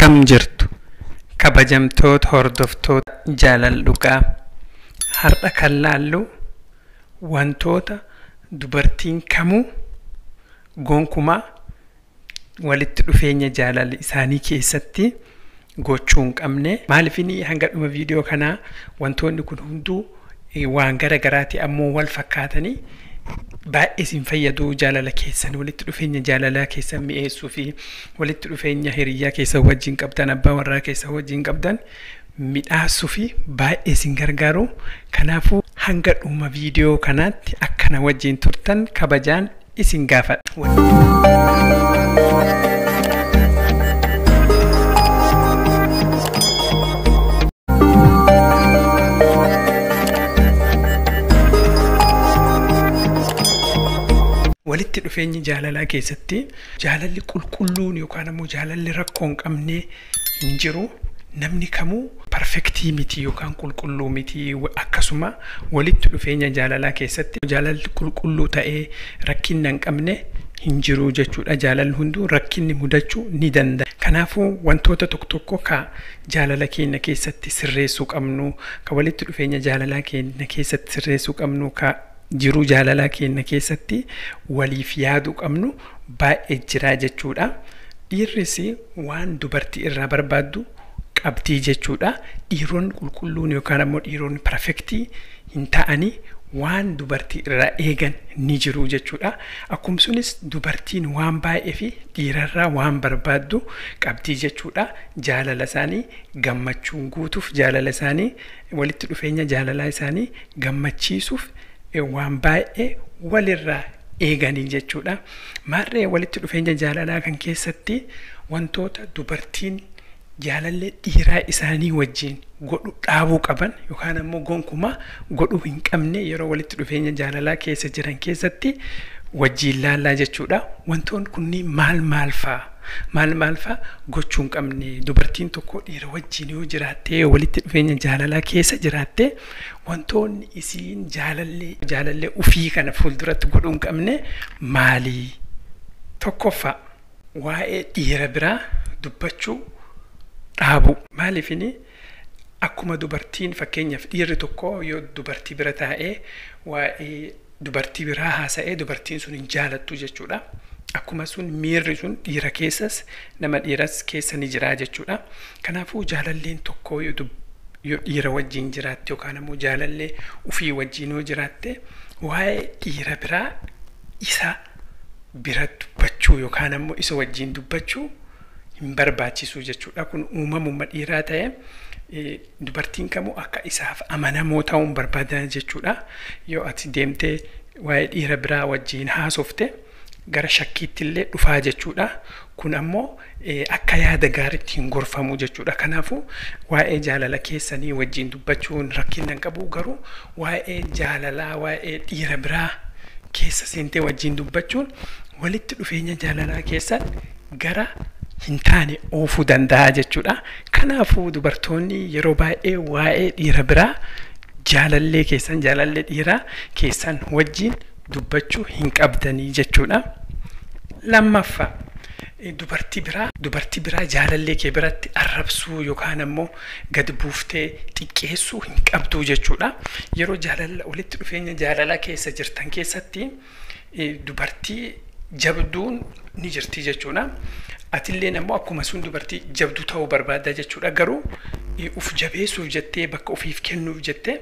Akkam jirtu kabajamtoota hordoftoota jaalal dhugaa har'a kan laallu wantoota dubartiin kamuu gonkumaa walitti dhufeenya jaalala isaanii keessatti gochuu hin qabne maaliifini hanga dhuma viidiyoo kanaa wantoonni kun hunduu waan gara garaati ammoo wal fakkaatanii baay'ee isin fayyadu jaalala keessan walitti dhufeenya jaalalaa keessan mi'eessuu fi walitti dhufeenya hiriyyaa keessan wajjin qabdan abbaa warraa keessan wajjin qabdan midhaasuu fi baay'ee isin gargaaru kanaafuu hanga dhuma viidiyoo kanaatti akkana wajjin turtan kabajaan isin gaafadha. walitti dhufeenyi jaalalaa keessatti jaalalli qulqulluun yookaan ammoo jaalalli rakkoo hin qabne hin jiru namni kamuu parfektii miti yookaan qulqulluu miti akkasuma walitti dhufeenya jaalalaa keessatti jaalalli qulqulluu ta'ee rakkinna hin qabne hin jiru jechuudha jaalalli hunduu rakkinni mudachuu ni danda'a kanaafuu wantoota tokko tokko ka jaalala keenya keessatti sirreessuu qabnu ka walitti dhufeenya jaalalaa keenya keessatti sirreessuu qabnu ka jiruu jaalalaa keenya keessatti waliif yaaduu qabnu baay'ee jiraa jechuudha. Dhiirris waan dubartii irraa barbaaddu qabdii jechuudha. Dhiironni qulqulluun yookaan ammoo dhiironni perfektii hin ta'anii waan dubartii irraa eegan ni jiru jechuudha. Akkuma sunis dubartiin waan baay'ee fi dhiirarraa waan barbaaddu qabdii jechuudha. Jaalala isaanii gammachuun guutuuf jaalala isaanii walitti dhufeenya jaalalaa isaanii gammachiisuuf waan baay'ee walirraa eeganii jechuudha. Maarree walitti dhufeenya jaalalaa kan keessatti wantoota dubartiin jaalallee dhiiraa isaanii wajjin godhu dhaabuu qaban yookaan ammoo gonkumaa godhuu hin qabne yeroo walitti dhufeenya jaalalaa keessa jiran keessatti wajjin laallaa jechuudha. Wantoonni kunniin maal maal fa'a? Maal maal fa'a gochuu hin qabne dubartiin tokko dhiira wajjin yoo jiraattee walitti dhufeenya jaalalaa keessa jiraattee wantoonni isiin jaalallee jaalallee ufii kana fuulduratti godhuu hin qabne maalii? Tokkoffaa waa'ee dhiira biraa dubbachuu dhaabu. Maaliifini akkuma dubartiin fakkeenyaaf dhiirri tokko yoo dubartii bira taa'ee waa'ee dubartii biraa haasa'ee dubartiin sun hin jaalattu jechuudha. Akkuma sun miirri sun dhiira keessas nama dhiiras keessa ni jira jechuudha. Kanaafuu jaalalleen tokko yoo dhiira wajjin jiraatte yookaan ammoo jaalallee ufii wajjin yoo jiraatte waa'ee dhiira biraa isa bira dubbachuu yookaan ammoo isa wajjin dubbachuu hin barbaachisu jechuudha. Kun uumamuma dhiiraa ta'e dubartiin kamuu akka isaaf amanamoo ta'uun barbaadan jechuudha. Yoo ati deemtee waa'ee dhiira biraa wajjin haasofte gara shakkiitti illee dhufaa jechuudha. Kun ammoo akka yaada gaariitti hin gorfamu jechuudha. Kanaafuu waa'ee jaalala keessanii wajjin dubbachuun rakkina hin qabu garuu waa'ee jaalalaa waa'ee dhiira biraa keessa seentee wajjin dubbachuun walitti dhufeenya jaalalaa keessan gara hin taane oofuu danda'a jechuudha. Kanaafuu dubartoonni yeroo baay'ee waa'ee dhiira biraa jaalallee keessan jaalallee dhiiraa keessan wajjin dubbachuu hin qabdanii jechuudha. Lammaffaa dubartii biraa dubartii biraa jaalallee kee biratti arrabsuu yookaan ammoo gad buuftee xiqqeessuu hin qabdu jechuudha. Yeroo jaalala walitti dhufeenya jaalalaa keessa jirtan keessatti dubartii jabduun ni jirti jechuudha. Atillee ammoo akkuma sun dubartii jabduu ta'uu barbaadda jechuudha. Garuu uf jabeessuuf jettee bakka ofiif kennuuf jettee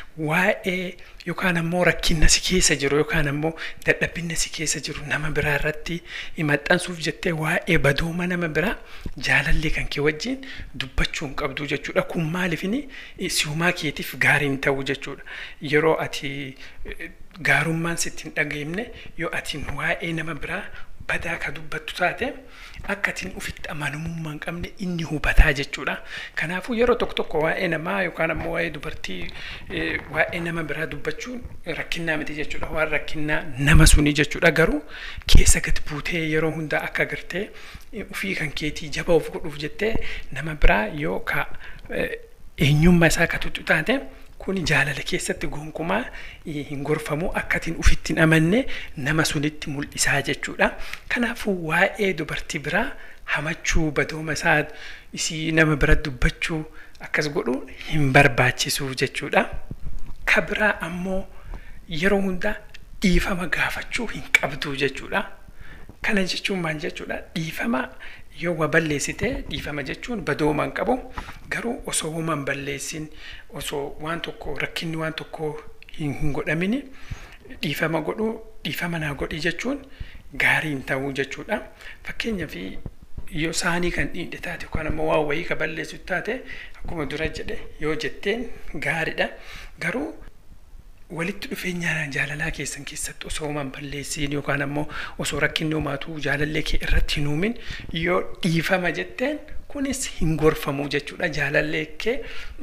waa'ee yookaan ammoo rakkinna si keessa jiru yookaan ammoo dadhabbinna si keessa jiru nama biraa irratti maxxansuuf jettee waa'ee badooma nama biraa jaalallee kan kee wajjin dubbachuu hin qabdu jechuudha. Kun maaliifini siumaa keetiif gaarii hin ta'u jechuudha. Yeroo ati gaarummaan sitti hin dhageenye yoo ati waa'ee nama biraa badaa ka dubbattu taate akka atiin ofitti amanamummaa hin qabne inni hubataa jechuudha. Kanaafuu yeroo tokko tokko waa'ee namaa yookaan ammoo waa'ee dubartii waa'ee nama biraa dubbachuun rakkinnaa miti jechuudha. Waan rakkinnaa nama suni jechuudha. Garuu keessa gad buutee yeroo hundaa akka agartee ofii kan keetii jaba of godhuuf jettee nama biraa yoo ka eenyummaa isaa ka tuttu taate kun jaalala keessatti gonkumaa hin gorfamu akkatiin ufitti hin amanne nama sunitti mul'isaa jechuudha. Kanaafuu waa'ee dubartii biraa hamachuu badooma isaa isii nama bira dubbachuu akkas godhu hin barbaachisu jechuudha. Ka biraa ammoo yeroo hundaa dhiifama gaafachuu hin qabdu jechuudha. Kana jechuun maal jechuudha? Dhiifama yoo waa balleessite dhiifama jechuun badooma hin qabu. Garuu osoo waan balleessin osoo waan tokko rakkinni waan tokko hin godhamini dhiifama godhuu dhiifama naa godhi jechuun gaarii hin ta'uu jechuudha. Fakkeenyaaf yoo saanii kan dhiidhe taate yookaan ammoo waan wayii ka balleessu taate akkuma dura jedhe yoo jetteen gaariidha. Garuu walitti dhufeenya jaalalaa keessan keessatti osoo waan balleessiin yookaan ammoo osoo rakkinni uumaatu jaalallee kee irratti hin uumin yoo dhiifama jetteen kunis hin gorfamu jechuudha. Jaalallee kee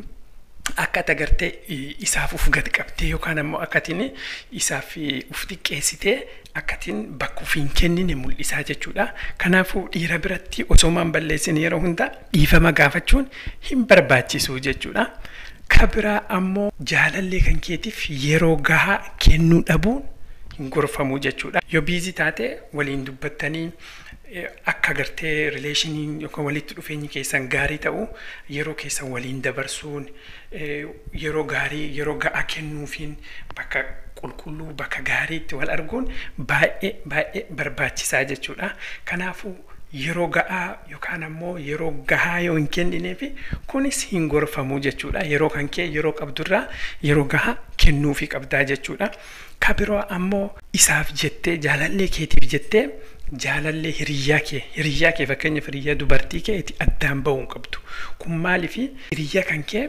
akka ati agartee isaaf uf gad qabdee yookaan ammoo akkatiin isaaf uf xiqqeessitee akkatiin bakka uf hin kennine mul'isaa jechuudha. Kanaafuu dhiira biratti osoo waan balleessin yeroo hunda dhiifama gaafachuun hin barbaachisu jechuudha. Ka biraa ammoo jaalallee kan keetiif yeroo gahaa kennuu dhabuun hin gorfamu jechuudha. Yoo biizii taate waliin dubbattanii akka agartee rileeshiniin yookaan walitti dhufeenyi keessan gaarii ta'u yeroo keessan waliin dabarsuun yeroo gaarii yeroo ga'aa kennuufiin bakka qulqulluu bakka gaariitti wal arguun baay'ee baay'ee barbaachisaa jechuudha. Kanaafuu yeroo ga'aa yookaan ammoo yeroo gahaa yoo hin kennineef kunis hin gorfamu jechuudha. Yeroo kan kee yeroo qabdurraa yeroo gahaa kennuufii qabdaa jechuudha. Ka biroo ammoo isaaf jettee jaalallee keetiif jettee jaalallee hiriyyaa kee hiriyyaa kee fakkeenyaaf hiriyyaa dubartii kee itti addaan bahuu hin qabdu. Kun maaliif hiriyyaa kan kee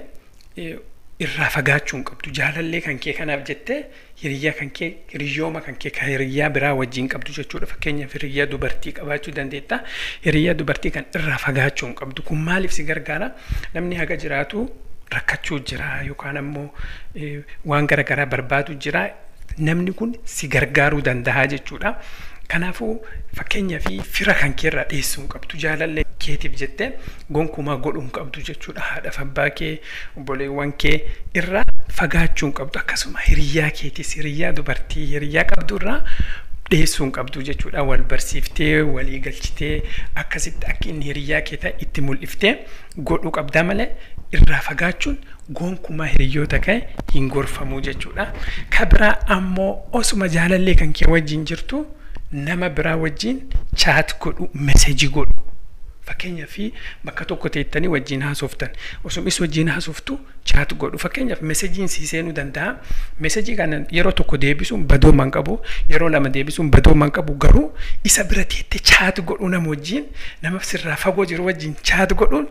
irraa fagaachuu hin qabdu. Jaalallee kan kee kanaaf jettee hiriyyaa kan kee hiriyyooma kan kee kan hiriyyaa biraa wajjin qabdu jechuudha. Fakkeenyaaf hiriyyaa dubartii qabaachuu dandeetta. Hiriyyaa dubartii kan irraa fagaachuu hin qabdu. Kun maaliif si gargaara? Namni haga jiraatu rakkachuu jira yookaan ammoo waan garaagaraa barbaadu jira. Namni kun si gargaaruu danda'a jechuudha. Kanaafuu fakkeenyaaf fira kan kee irraa dhiyeessuu hin qabdu jaalallee keetiif jettee gonkumaa godhuu hin qabdu jechuudha. Haadhaaf abbaa kee obboleewwan kee irraa fagaachuu hin qabdu akkasuma hiriyyaa keetis hiriyyaa dubartii hiriyyaa qabdu irraa dhiyeessuu hin qabdu jechuudha. Wal barsiiftee walii galchitee akkasitti akka inni hiriyyaa kee ta'e itti mul'iftee godhuu qabdaa malee irraa fagaachuun gonkumaa hiriyoota kee hin gorfamu jechuudha. Ka biraa ammoo osuma jaalallee kan kee wajjin jirtu nama biraa wajjin chaat godhu meseejii godhu. Fakkeenyaaf bakka tokko teettanii wajjin haasoftan osumis wajjin haasoftu chaat godhu fakkeenyaaf meseejiin sii seenuu danda'a. Meseejii kana yeroo tokko deebisuun badooman qabu yeroo lama deebisuun badooman qabu garuu isa bira teettee chaat godhu nama wajjin nama sirraa fagoo jiru wajjin chaat godhuun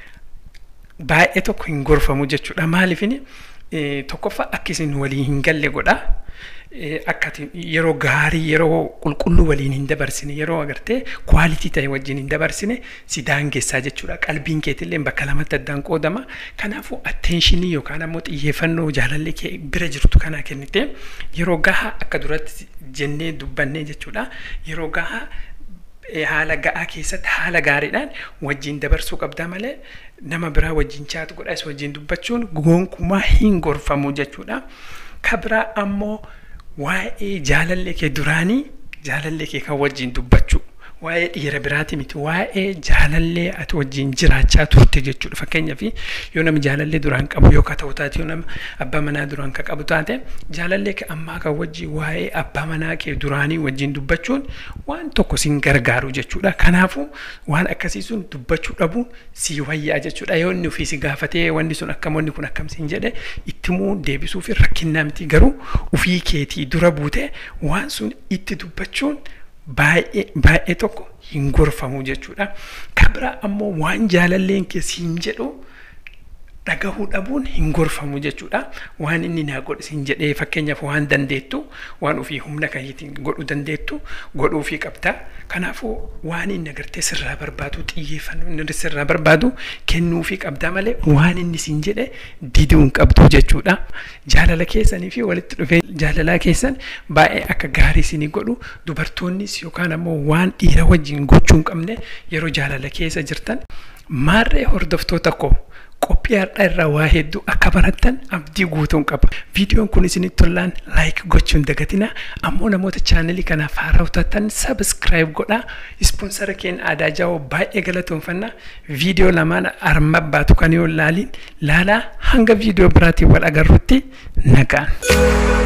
baay'ee tokko hin gorfamu jechuudha. Maaliifini tokkoffaa akka isin waliin hin galle godha. Akka yeroo gaarii yeroo qulqulluu waliin hin dabarsine yeroo agartee kwaalitii ta'e wajjin hin dabarsine si daangessaa jechuudha. Qalbiin keetillee bakka lamatti addaan qoodama. Kanaafuu atteenshinii yookaan ammoo xiyyeeffannoo jaalallee kee bira jirtu kanaa kennite yeroo gahaa akka duratti jennee dubbannee jechuudha. Yeroo gahaa haala ga'aa keessatti haala gaariidhaan wajjin dabarsuu qabda malee nama biraa wajjin chaatu godhas wajjin dubbachuun gonkumaa hin gorfamu jechuudha. Ka biraa ammoo waa'ee jaalallee kee duraanii jaalallee kee kan wajjin dubbachuu waa'ee dhiira biraati miti waa'ee jaalallee ati wajjin jiraachaa turte jechuudha fakkeenyaaf yoo nama jaalallee duraan qabu yoo ka ta'u taate yoo nama abbaa manaa duraan ka qabu taate jaalallee kee ammaa kan wajjin waa'ee abbaa manaa kee duraanii wajjin dubbachuun waan tokko sin gargaaru jechuudha kanaafuu waan akkasii sun dubbachuu dhabuun si wayyaa jechuudha yoo inni ofii si gaafatee wanni sun akkam wanni kun akkam siin jedhe ittimuu deebisuuf rakkinnaa miti garuu ofii keetii dura buute waan sun itti dubbachuun baay'ee baay'ee tokko hin gorfamu jechuudha. Kan biraa ammoo waan jaalalleen kee siin jedhu dhagahuu dhabuun hin gorfamu jechuudha. Waan inni naa godhe siin jedhee fakkeenyaaf waan dandeettu waan ofii humna keetiin godhuu dandeettu godhuufii qabda. Kanaafuu waan inni agartee sirraa barbaadu xiyyeeffannoo inni sirraa barbaadu kennuufii qabda malee waan inni siin jedhe diduu hin qabdu jechuudha. Jaalala keessanii fi walitti dhufee jaalalaa keessan baay'ee akka gaarii isinii godhu dubartoonnis yookaan ammoo waan dhiira wajjin gochuu hin qabne yeroo jaalala keessa jirtan maarree hordoftoota koo qophii har'aa irraa waa hedduu akka barattan abdii guutuun qaba. Viidiyoon kun isinitti tolaan laayik gochuun dagatina ammoo namoota chaanalii kanaaf haaraa taatan sabiskiraayib godhaa. Ispoonsara keenya aadaa jaawoo baay'ee galatoomfanna. Viidiyoo lamaan arma baatu kan yoo laaliin laalaa hanga viidiyoo biraatiin wal agarrutti nagaan.